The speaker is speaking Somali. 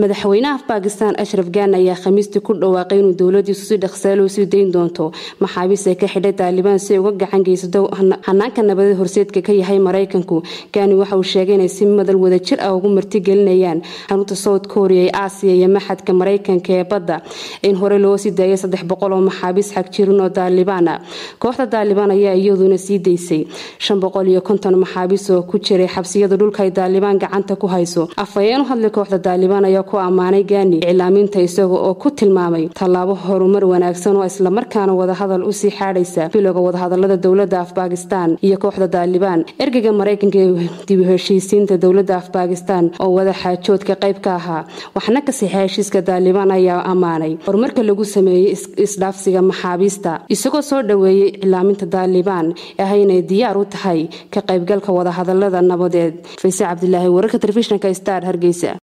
madaxweynaha bakistan ashraf gaan ayaa khamiistii ku dhawaaqay inuu dowladiisu si dhaqsaalo sii dayn doonto maxaabiis ay ka xidhay taalibaan si ay uga gacan geysato hanaanka nabadeed horseedka ka yahay maraykanku gaani waxa uu sheegay inay si madal wadajir ah ugu martigelinayaan xarunta south korea ee aasiya iyo maxadka maraykanka ee badda in hore loo sii daayay saddex boqol oo maxaabiis xagjirin oo taalibaan ah kooxda taalibaan ayaa iyaduna sii daysay shan boqol iyo konton maxaabiis oo ku jiray xabsiyada dhulka ay taalibaan gacanta ku hayso afhayeen u hadlay kooxda taalibaan ayaa ku ammaanay gaani iclaaminta isaga oo ku tilmaamay tallaabo horumar wanaagsan oo islamarkaana wadahadal usii xaadhaysa bilowga wadahadalada dowlada af bakistan iyo kooxda taalibaan ergeyga maraykanka ee dib u heshiisiinta dowlada af bakistan oo wada xaajoodka qayb ka ahaa waxna ka sixa heshiiska taalibaan ayaa ammaanay horumarka lagu sameeyey isdhaafsiga maxaabiista isagoo soo dhoweeyey iclaaminta taalibaan ah inay diyaar u tahay ka qaybgalka wadahadalada nabadeed fayse cabdilaahi wararka telefishnka star hargeysa